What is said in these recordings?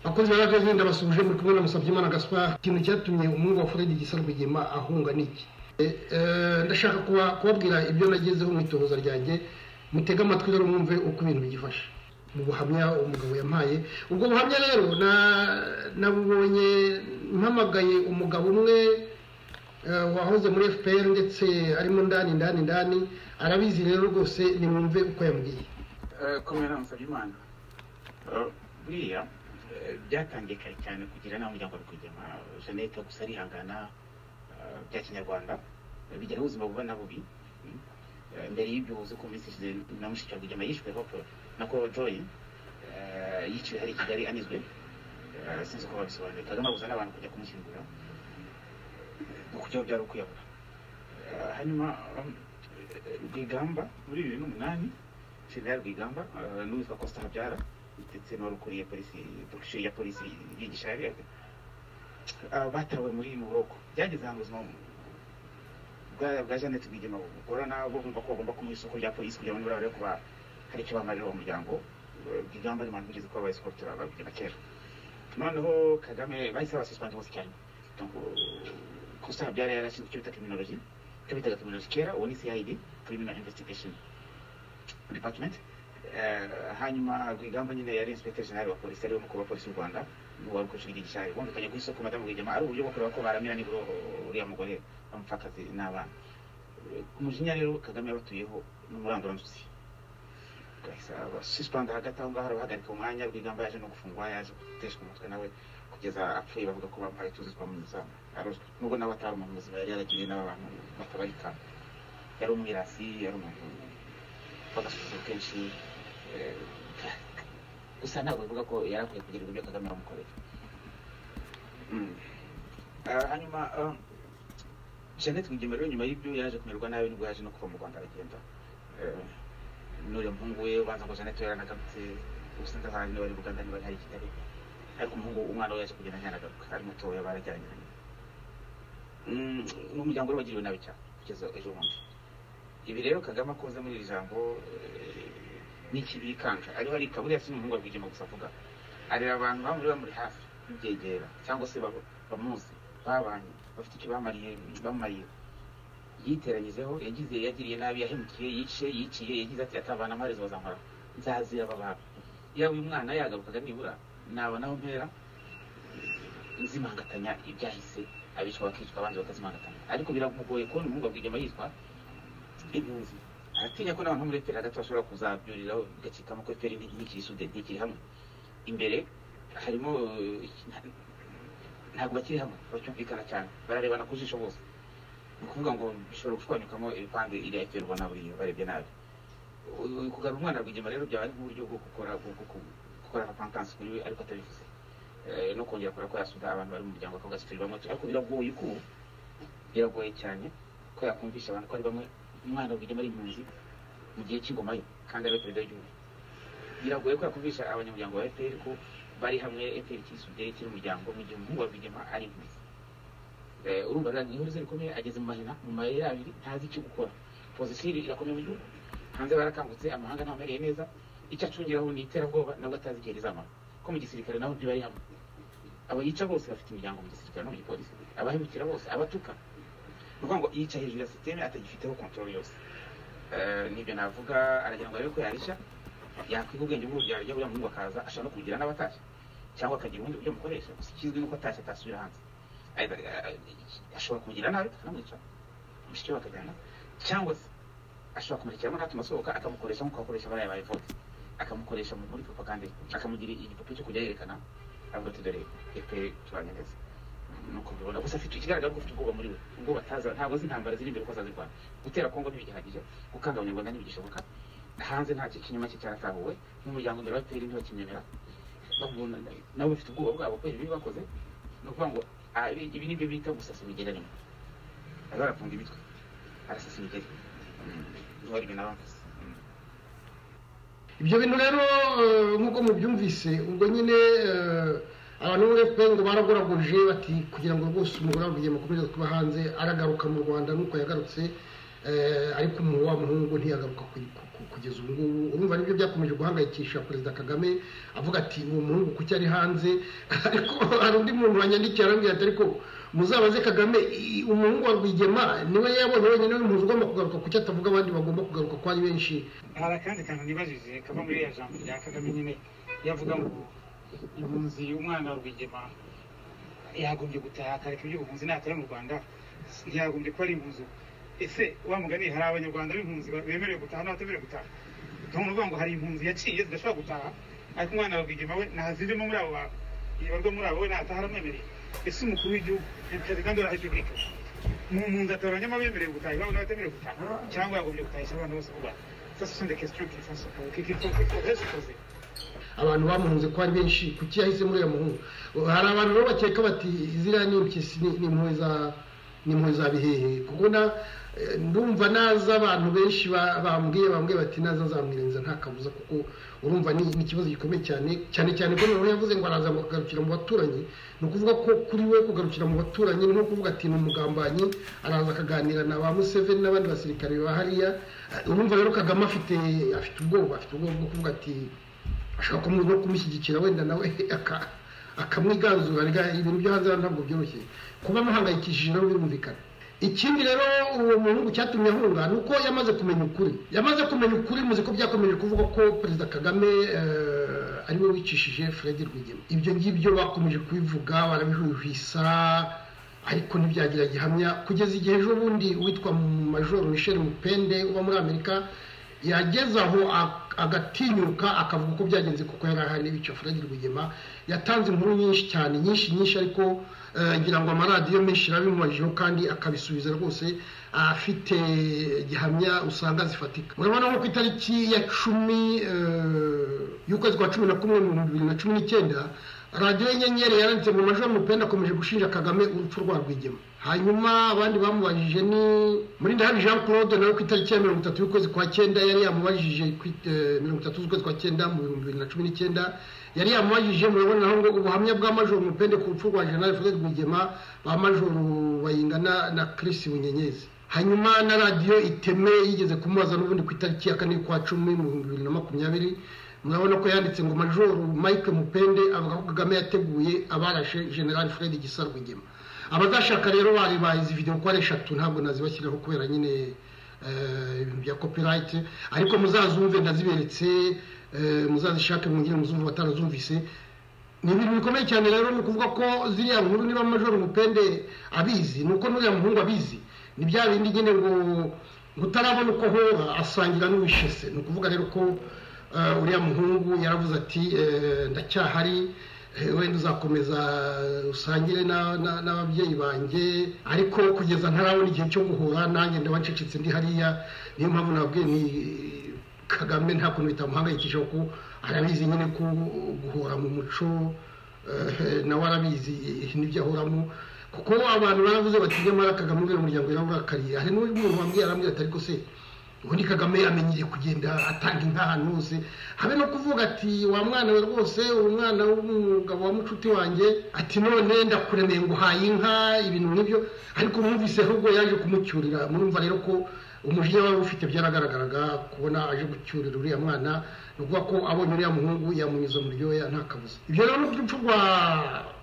abakozi ba radiyanti ndabasuje muri kumwe na musabyimana gaspard ikintu cyatumye umuhungu wa fred gisa rwigema ahunga niki ndashaka kubabwira ibyo nagezeho mu itohoza ryanjye mutege amatwi rero mwumve uko ibintu byifashe mu buhamya umugabo yampaye ubwo buhamya rero nabubonye mpamagaye umugabo umwe wahoze muri fpr ndetse arimo ndani ndani ndani arabizi rero rwose nimwumve uko yambwiye kumwe na musabyimana buriya byatangiye kare cyane kugira inama umuryango wa rwigema jeannette gusa arihangana bya kinyarwanda bigira ubuzima buba na bubi mbere y'ibyo uzi ko minsi ishize na mushiki wa rwigema yishwe hope na ko joy yiciwe hari i kigali anizwe sinzi uko babisobanuye kagame abuza n'abantu kujya kumushyingura nuko icyo byari ukwiyahura hanyuma rwigamba muri bibiri n'umunani jenerali rwigamba n'uwitwa costa habyara ndetse n'uwari ukuriye polisi porogisheri ya polisi yigisha batawe muri muroko byageze ahantu ubuzima bwa jeannette rwigema bugorana bumva ko bagomba kumuha isoko rya polisi kugira ngo nibarabare kuba hari icyo bamarira uwo muryango rwigamba n'abantu bigeze kuba bayisikotora babigena kera noneho kagame bahise babasisipanje bose cyane costa habyara yarashinzwe icyo bita criminology icyo bitaga criminology kera ubu ni cid criminal investigation department hanyuma rwigamba nyine yari inspector general wa polisi ariwe mukuru wa polisi y'u rwanda wari ukurikiye igishari bumvikanye ku isoko madamu rwigema ari uburyo bwo kureba ko baramira nibura uriya mugore bamupfakazi n'abana umujinya rero kagame yabatuyeho n'umuranduranzuzi bahise basuspanda hagati aho ngaho arabahagarika umwanya rwigamba yaje no gufungwa yaje guteshwa umutwe nawe kugeza apfuye bavuga ko bamuhaye utuzi twamunyuza arozwe nubwo nawe atari umuntu muzima yari yaragiriye n'abantu batabarika yari umwirasi yari umuntu bagasubiza kenshi gusa ntabwo bivuga ko yari akwiye kugirirwa ibyo kagame yamukoreye hanyuma jeannette rwigema rero nyuma y'ibyo yaje kumererwa nabi nibwo yaje no kuva mu rwanda aragenda n'uriya muhungu we ubanza ngo jeannette yaranagarutse gusa ndahazi niba ari buganda niba hari kigali ariko umuhungu umwana we yaje kugenda ntiyanagaruka ari mutoya barajyanyiranye ni umuryango we wagiriwe nabi cyane kugeza ejo bundi ibi rero kagame akoze muri iri jambo n'ikibikanga ariho arika buriya si n'umuhungu rwigema gusa avuga areba abantu bamuri bamuri hafi bibyegera cyangwa se bamuzi babanye bafite icyo bamariye bamariye yiteranyizeho yagize yagiriye nabi yahemukiye yice yiciye yagize ati atabana amaherezo bazamara nzazira aba bantu yaba uyu mwana yagarukaga nibura naba naho mpera nzimangatanya ibyahise abicwa bakicwa abandi bakazimangatanya ariko biramugoye kubona umuhungu rwigema yitwa impunzi aratinya ko n'abantu muri efuperi hagati bashobora kuzabyuriraho bigacikamo ko efuperi ntikiri sude ntikiri hamwe imbere harimo ntabwo bakiri hamwe bacyumvikana cyane bararebana ku jisho bose ni ukuvuga ngo bishobora gushwanyukamo ibipande iriya efuperi ubona buriya barebye nabi kugarura umwana rwigema rero byaba ari nk'uburyo bwo gukora gukora apankansi kuri we ariko atabivuze no kongera kora ko yasuda abantu bari mu muryango akagasifiri bamwe ariko biragoye uko biragoye cyane ko yakumvisha abantu ko ari bamwe umwana rwigema ari impunzi mu gihe cy'ingoma ye kandi ari perezida w'igihugu biragoye ko yakumvisha abanyamuryango ba fpr ko bari hamwe fpr cyisubiye kiri umuryango mu gihe umuhungu wa rwigema ari impunzi urumva rero niho uruzi rukomeye ageze mu mahina mu mayeri abiri ntazi icyo gukora pozisiyo irakomeye mu gihugu hanze barakangutse amahanga ntamereye neza icyo acungiraho ni iterabwoba nabwo atazi igihe rizamara ko mu gisirikare nabo ntibari hamwe abo yica bose bafite imiryango mu gisirikare no mu gipolisi abahemukira bose abatuka ni ukuvuga ngo yica hejuru ya sisiteme atagifiteho kontorori yose nibyo navuga aragira ngo arebe ko yarishya yakwiga ubwenge bw'urubyaro rya buriya muhungu akaza ashaka no kugira n'abatashye cyangwa akagira ubundi buryo mukoresha gusa ikizwi nuko atashye atasubira hanze ashobora kumugira nabi akanamwica mushiki we akajyana cyangwa se ashobora kumurekera natuma asohoka akamukoresha nk'uko akoresha bariya baye vote akamukoresha muri propaganda akamugira igipupe cyo kujya yerekana avuga ati dore efuperi tubanye neza nuko mbibona gusa afite ikigaragara ko ufite ubwoba muri we ubwoba ataza ntabwo azi intambara ziri imbere ko azazirwana gutera kongo ntibigihagije gukanga abanyarwanda ntibigishoboka hanze nta kinyuma cye cyaratahuwe n'umuryango mbere wa peri ntibakimwemera nabo bafite ubwoba bwabo kubera ibibi bakoze ni ukuvuga ngo ibi nibyo bita gusasa imigererano ariho arafunga imitwe arasasa imigeri niba ari ibintu abamuze ibyo bintu rero nk'uko mubyumvise ubwo nyine abantu muri efuperi ngo baraguragurije bati kugira ngo rwose umugore wa rwigema akomeze kuba hanze aragaruka mu rwanda nuko yagarutse Eh, ariko umuntu wa muhungu ntiyagaruka ku- ku- ku- kugeza ubu ngubu urumva nibyo byakomeje guhangayikisha perezida kagame avuga ati uwo muhungu kuki ari hanze ariko hari undi muntu wanyandikiye arambwira ati ariko muzabaze kagame i- umuhungu wa rwigema niwe yabonye wenyine w'impunzi ugomba kugaruka kuki atavuga abandi bagomba kugaruka ko ari benshi hari akandi kantu nibajije kava muri iriya jambo rya kagame nyine iyo avuga ngo impunzi umwana wa rwigema yagombye gutaha akareka iby'ubuhunzi natari mu rwanda ntiyagombye kuba ari impunzi ubu. ese wa mugani hari abanyarwanda b'impunzi bemerewe gutaha n'abatemerewe gutaha umuntu uvuga ngo hari impunzi yaciye zidashobora gutaha ariko umwana wa rwigema we ntazirimo muri abo bantu ibarwa muri abo we nataha aramwemereye ese umukuru w'igihugu ni perezida de la repubulika mu mpunzi atoranyamo abemerewe gutaha iwabo n'abatemerewe gutaha cyangwa yagombye gutahisha abana bose mu rwanda Ça, ce sont des questions qu'il faut se poser, qu'il faut- qu'il faudrait se poser. abantu bamuhunze ko ari benshi kuki yahise muri uyu muhungu hari abantu rero bakeka bati ziriya ni impyisi ni- ni impuhwe za- ni impuhwe za bihehe kuko na- eh, ndumva naza abantu benshi ba- bambwiye bambwiye bati naza nzamwirenza nta kabuza kuko urumva ni ni ikibazo gikomeye cyane cyane cyane ko noneho yavuze ngo araza ngo kugarukira mu baturanyi ni ukuvuga ko kuri we kugarukira mu baturanyi ni nko kuvuga ati ni umugambanyi araza akaganira na ba museveni n'abandi basirikare ba hariya Eh, urumva rero kagame afite afite ubwoba afite ubwoba bwo kuvuga ati ashobora kumu- no kumushyigikira wenda nawe aka- akamwiganzura rega ibintu byo hanze hano ntabwo byoroshye kuba amuhangayikishije nabo birumvikana ikindi rero uwo muhungu cyatumye ahunga ni uko yamaze kumenya ukuri yamaze kumenya ukuri muzi ko byakomeje kuvuga ko perezida kagame eh, ari we wicishije fred rwigema ibyo ngibyo bakomeje kubivuga barabihwihwisa ariko ntibyagira gihamya kugeza igihe ejo bundi witwa major michel mupende uba muri amerika yageze aho ak- agatinyuka akavuga uko byagenze kuko yari ahari n'ibice furagire rwigema yatanze inkuru nyinshi cyane nyinshi nyinshi ariko eh, ngira ngo amaradiyo menshi arabimubajijeho kandi akabisubiza rwose afite gihamya usanga zifatika murabona nko ku itariki ya cumi eh, y'ukwezi kwa cumi na kumwe mu bihumbi bibiri na cumi n'icyenda radiyo y'inyenyeri yaranditse mu majwi y'amupenda akomeje gushinja kagame urupfu rwa rwigema hanyuma abandi bamubajije ni muri ndahari jean claude nawe ku itariki ya mirongo itatu y'ukwezi kwa cyenda yari yamubajije ku it- eh, mirongo itatu z'ukwezi kwa cyenda mu bihumbi bibiri na cumi n'icyenda yari yamubajije murabona aho ngo ubuhamya bwa majoro mupende ku rupfu rwa jenerali fred rwigema ba majoro bayingana na chris bunyenyezi hanyuma na radiyo iteme yigeze kumubaza n'ubundi ku itariki ya kane y'ukwa cumi mu bihumbi bibiri na makumyabiri murabona ko yanditse ngo majoro mike mupende avuga ko kagame yateguye abarashe general fred gisa rwigema abazashaka rero bari bazi video ko ari eshatu ntabwo nazibashyiraho kubera nyine eh, ibintu bya copyright ariko muzazumve ndaziberetse eh, muzazishake mwongere muzumve batarazumvise ni ibintu bikomeye cyane rero ni ukuvuga ko ziriya nkuru niba majoro mupende abizi ni uko n'uriya muhungu abizi ni bya bindi nyine ngo ngo utarabona uko ahora asangira n'uwishe se ni ukuvuga rero ko eh, uriya muhungu yaravuze ati eh, ndacyahari eh, wenda uzakomeza usangire na- na- n'ababyeyi banjye ariko kugeza ntarabona igihe cyo guhura nanjye ndabacecetse ndi hariya niyo mpamvu nababwiye ni kagame nta kuntu bitamuhangayikisha kuko arabizi nyine ko guhora mu muco eh, nawe arabizi eh, n'ibyo ahoramo kuko abantu baravuze bati nyamara kagame uriya muryango yawurakariye hari n'umuntu wambwiye arambwira ati ariko se ubundi kagame amenyereye kugenda atanga inka ahantu hose habe no kuvuga ati wa mwana we rwose uwo mwana w'umugabo wa mucuti wanjye ati none ndakuremeye ngo uhaye inka ibintu nk'ibyo ariko mwumvise ahubwo yaje kumucyurira murumva rero ko umujinya wari ufite byaragaragaraga kubona aje gucyurira uriya mwana ni ukuvuga ko abonye uriya muhungu yamunyuze mu ryoya nta kabuza ibyo rero n'urupfu rwa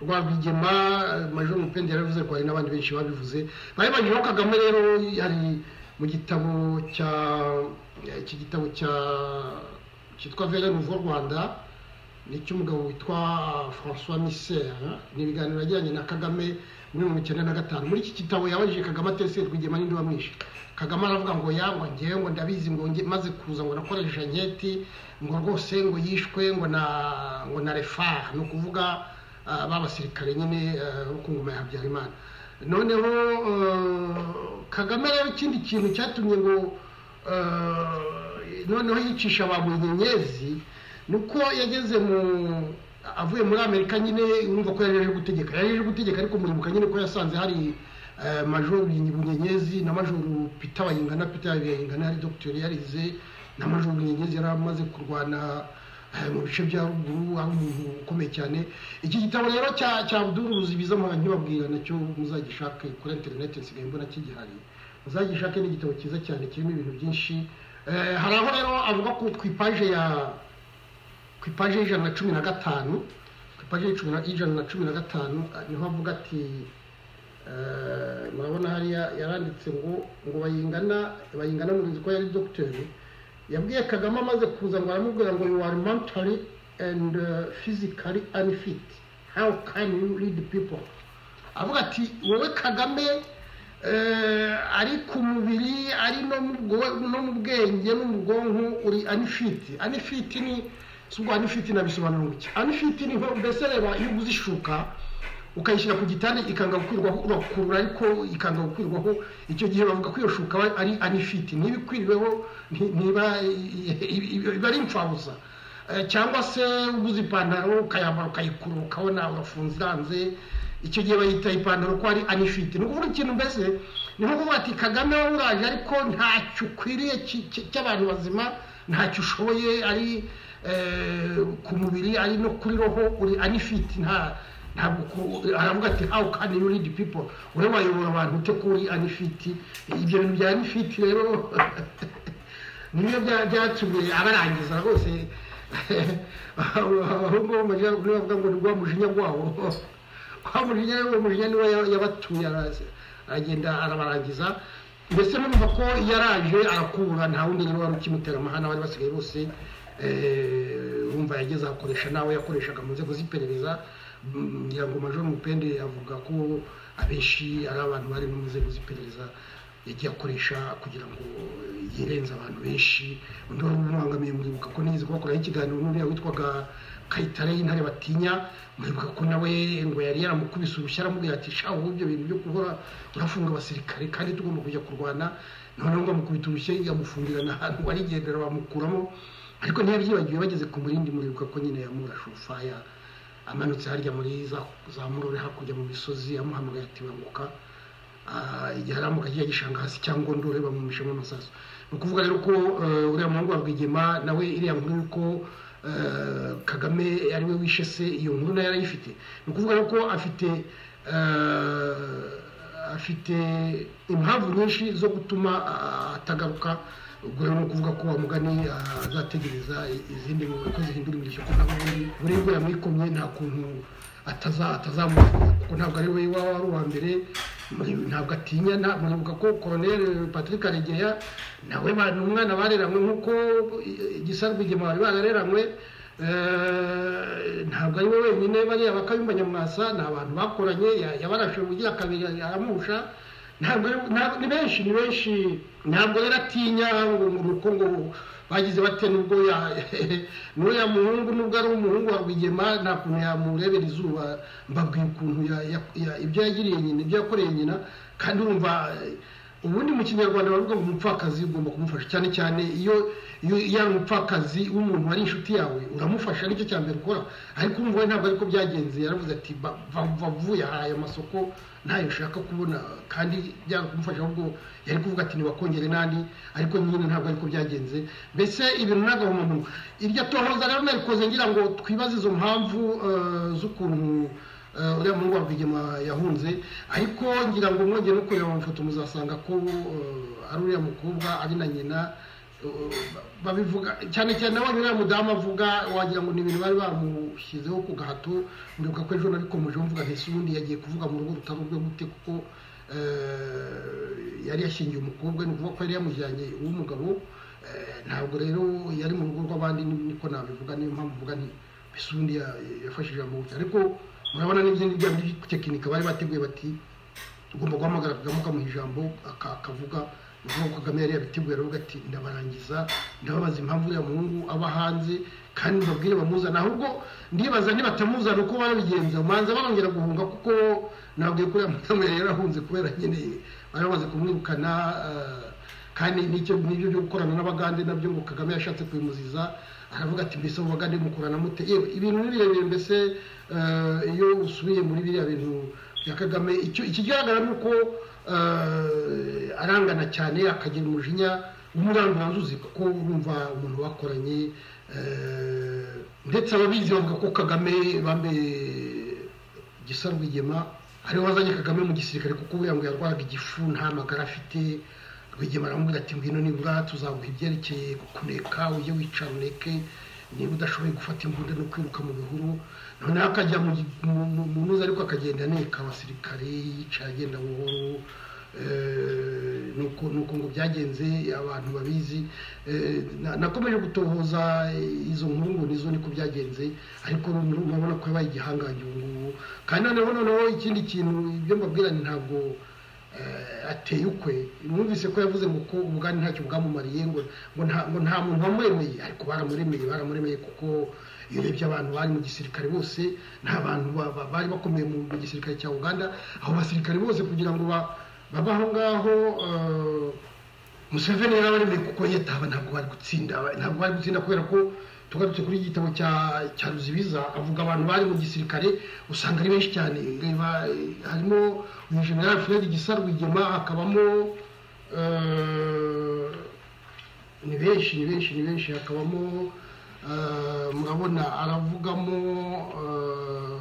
rwa rwigema eh, majoro mupende yarabivuze ko hari n'abandi benshi babivuze babibanyijeho kagame rero hari mu gitabo cya eh, iki gitabo cya cyitwa vere nuvo rwanda ni icy'umugabo witwa francois misser ni ibiganiro yagiranye na kagame muri mirongo icyenda na gatanu muri iki gitabo yabajije kagame atese rwigema n'indi wamwishe kagame aravuga ngo ya ngo ngewe ngo ndabizi ngo nge- maze kuza ngo nakoresha nketi ngo rwose ngo yishwe ngo na ngo na refar ni ukuvuga ah, ba basirikare nyine ah, bo ku ngoma ya habyarimana noneho eh, kagame rero ikindi kintu cyatumye ngo eh, noneho yicisha abantu inyenyezi ni uko yageze mu avuye muri amerika nyine urumva ko yari aje gutegeka yari aje gutegeka ariko muribuka nyine ko yasanze hari eh, majoro bunyenyezi na majoro pita bayingana pita bayingana hari dogiteri yarize na majoro bunyenyezi yari amaze kurwana eh, mu bice bya ruguru ari umuntu ukomeye cyane iki gitabo rero cya cya abduru ruzibiza mpora nkibabwira nacyo muzagishake kuri interineti nsigaye mbona kigihari uzajya ushake n'igitabo cyiza cyane kirimo ibintu byinshi Eh, hari aho rero avuga ko ku ipaje ya ku ipaje y'ijana na cumi na gatanu ku ipaje y'icumi na- y'ijana na cumi na gatanu ah, niho avuga ati eh, murabona hariya yaranditse ngo ngo bayingana bayingana murinzi ko yari dogiteri yabwiye kagame amaze kuza ngo aramubwira ngo you are mentally and uh, physically unfit how can you lead people avuga ati wowe kagame eh, ari ku mubiri ari no mu bwo- no mu bwenge no mu bwonko uri anifiti anifiti ni si ubwo anifiti nabisobanura iki anifiti ni nko- mbese reba iyo uguze ishuka ukayishyira ku gitanda ikanga gukwirwaho urakurura ariko ikanga gukwirwaho icyo gihe bavuga ko iyo shuka aba ari anifiti niba ikwiriweho nti- ntiba iba ari imfabusa Eh, cyangwa se uguze ipantaro ukayambara ukayikura ukabona urafunze iranze icyo gihe bayita ipantaro ko ari anifite ni ukuvuga ikintu mbese ni nko kuvuga ati kagame wowe uraje ariko ntacyo ukwiriye ki- ki- cy'abantu bazima ntacyo ushoboye ari eh, ku mubiri ari no kuri roho uri anifite nta ntabwo ku- aravuga ati how can you lead people ure wayobora abantu ute ko uri anifiti ibyo bintu bya anifiti rero nibyo bya- byatumye abarangiza rwose ahubwo bo mu majyaruguru bavuga ngo ni rwa mujinya rwabo wa mujinya rero uwo mujinya niwe ya- yabatuye araza- aragenda arabarangiza mbese numva ko yaraje arakura nta wundi rero wari ukimutera amahana bari basigaye bose eh, wumva yageze akoresha nawe yakoreshaga mu nzego z'iperereza Mm, ngira ngo majoro mupende avuga ko abenshi ari abantu bari mu nzego z'iperereza yagiye akoresha kugira ngo yirenze abantu benshi undi wari umubangamiye mwibuka ko nigeze kubakuraho ikiganiro n'uriya witwaga kayitare y'intare batinya mwibuka ko nawe ngo yari yaramukubise urushyi aramubwira ati sha wowe ibyo bintu byo guhora urafunga abasirikare kandi tugomba kujya kurwana noneho ngo amukubita urushyi amufungirana ahantu arigendera bamukuramo ariko ntiyabyibagiwe bageze ku murindi muribuka ko nyine yamurashufaya amanutse harya muri za za murore hakurya mu misozi amuhamagaye ati banguka Ah, igihe aramuka agiye gishanga hasi cyangwa ndore bamumishamo amasaso ni ukuvuga rero ko eh, uriya muhungu wa rwigema nawe iriya nkuru yuko eh, kagame ari we wishe se iyo nkuru nayo yarayifite ni ukuvuga rero ko afite eh, afite impamvu nyinshi zo gutuma ah, atagaruka ubwo rero ni ukuvuga ko wa mugani ah, azategereza izindi nkuru ko zihindura imirishyo kuko nawe ubundi buribwo yamwikomye nta kuntu ataza atazamuka kuko ntabwo ari we waba wari uwa mbere muri- ntabwo atinya nta- muribuka ko koroneri patrick karegeya nawe ba- ni umwana bareranywe nk'uko igisarwigema bari barareranywe eh, ntabwo ari we wenyine bariya bakayumba nyamwasa ni abantu bakoranye ya- yabarashe ubugira kabiri aramusha ntabwo ari- ntabwo- ni benshi ni benshi ntabwo rero atinya ngo ngo uko ngo bagize bate nubwo ya- n'uriya muhungu nubwo ari umuhungu wa rwigema nta kuntu yamurebera izuba mbabwiye ukuntu ya- ya- ya- ibyo yagiriye nyina ibyo yakoreye nyina kandi urumva eh, ubundi mu kinyarwanda bavuga ngo umupfakazi ugomba kumufasha cyane cyane iyo iyo iyo ari umupfakazi w'umuntu wari inshuti yawe uramufasha nicyo cya mbere ukora ariko umva we ntabwo ariko byagenze yaravuze ati "Ba- va- va vuba yahaye amasoko ntayo ushaka kubona kandi byanga kumufasha ahubwo yari kuvuga ati ntibakongere nandi ariko nyine ntabwo ariko byagenze mbese ibintu n'agahomamunwa iryo tohoza rero narikoze ngira ngo twibaze izo mpamvu eh, z'ukuntu eh, uriya muhungu wa rwigema yahunze ariko ngira ngo mwongeye no kureba amafoto muzasanga ko eh, ari uriya mukobwa ari na nyina babivuga cyane cyane abonye uriya mudamu avuga wagira ngo ni ibintu bari bamushyizeho ku gahato mbibuka ko ejo nabikomeje mvuga ntese ubundi yagiye kuvuga mu rugo rutari urwe gute kuko eh, yari yashingiye umukobwa ni ukuvuga ko yari yamujyanye uw'umugabo eh, ntabwo rero yari mu rugo rw'abandi ni- niko nabivuga niyo mpamvu mvuga nti mbese ubundi ya- yafashije amubuki ariko murabona n'ibyo bya tekinika bari bateguye bati ugomba guhamagara kagame ukamuha ijambo aka- akavuga uvuga ko kagame yari yabiteguye aravuga ati ndabarangiza ndababaza impamvu uriya muhungu aba hanze kandi mbabwire bamuzana ahubwo ndibaza nibatamuzana uko barabigenza umanza barongera guhunga kuko nababwiye ko uriya mudamu yari yarahunze kubera nyine bari bamaze kumwirukana eh, kandi nicyo nibyo byo gukorana n'abagande nabyo ngo kagame yashatse kubimuziza aravuga ati mbese mu bagande mukorana mute yewe ibintu ni birebire mbese eh, iyo usubiye muri biriya bintu bya kagame icyo ikigaragara ni uko eh, arangana cyane akagira umujinya w'umuranguranzuzi kuko urumva umuntu bakoranye eh, ndetse ababizi bavuga ko kagame bambaye igisarwigema ariwe wazanye kagame mu gisirikare kuko ubu ngo yarwaraga igifu nta magara afite rwigema aramubwira ati ngwino nibura tuzaguha ibyerekeye kuneka ujye wicara uneke niba udashoboye gufata imbunda no kwiruka mu bihuru noneho akajya mu gi- mu- mu- mu ntuza ariko akagenda aneka abasirikare yicara agenda buhoro Eh, nuko nuko ngo byagenze abantu babizi Eh, na- nakomeje gutohoza izo nkuru ngo nizo niko byagenze ariko urabona ko yabaye igihangange ubu ngubu kandi noneho noneho ikindi kintu ibyo mbabwiranye ntabwo eh, ateye ukwe numvise ko yavuze ngo ko ubugani ntacyo bwamumariye ngo ngo nta ngo nta muntu wamuremeye ariko baramuremeye baramuremeye kuko iyo urebye abantu bari mu gisirikare bose ni abantu ba- ba- bari bakomeye mu mu gisirikare cya uganda abo basirikare bose kugira ngo ba- babe aho ngaho eh, museveni yari abaremeye kuko yetaba ntabwo bari gutsinda ntabwo bari gutsinda kubera ko tugarutse kuri iki gitabo cya cya ruzibiza avuga abantu bari mu gisirikare usanga ari benshi cyane reba eh, harimo uyu general fred gisa rwigema hakabamo eh, ni benshi ni benshi ni benshi hakabamo eh, murabona aravugamo eh,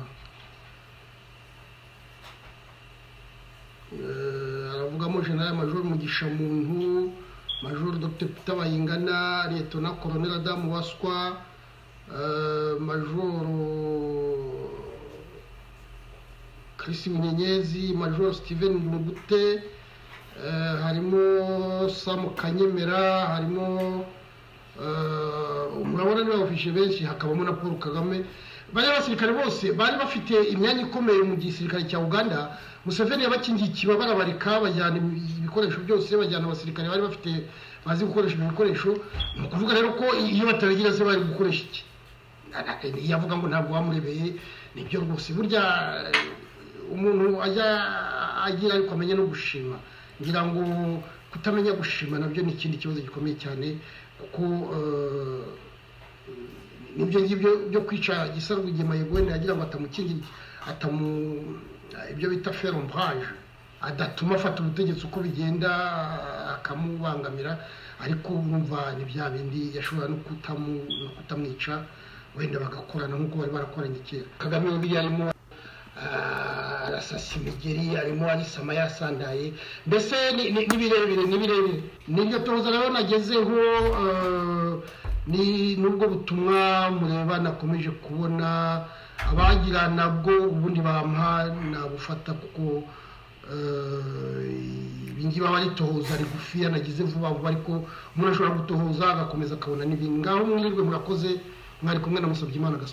Eh, aravugamo general major mugisha muntu major dr peter bayingana letona colonel adamu waswa eh, major chris munyenyezi major steven mugute eh, harimo sam kanyemera harimo eh, murabona ni bawufishe benshi hakabamo na paul kagame bariya basirikare bose bari bafite imyanya ikomeye mu gisirikare cya uganda museveni yabakingiye ikiba barabareka bajyana ibi- ibikoresho byose bajyana abasirikare bari bafite bazi gukoresha ibyo bikoresho ni ukuvuga rero ko iyo batabigira se bari gukoresha iki yavuga ngo ntabwo wamurebeye nibyo rwose burya eh, umuntu ajya agira ariko amenya no gushima ngira ngo kutamenya gushima nabyo ni ikindi kibazo gikomeye cyane kuko eh, nibyo ngibyo byo kwica gisa rwigema yegwene yagira ngo atamukingira atamu ibyo bita ferombrage adatuma afata ubutegetsi uko bigenda akamubangamira ariko urumva ni bya bindi yashobora no kutamu- no kutamwica wenda bagakorana nk'uko bari barakoranye kera kagame biriya arimo ah, arasasa imigeri arimo arisama yasandaye mbese ni ni- ni birebire ni birebire niryo toza rero nagezeho eh, ni nubwo butumwa mureba nakomeje kubona abagira nabwo ubundi bampa nabufata kuko eh, ibingi baba ritohoza rigufiya nagize vuba vuba ariko umuntu ashobora gutohoza agakomeza akabona n'ibindi ngaho mwirwe murakoze mwari kumwe na musabyimana gaspar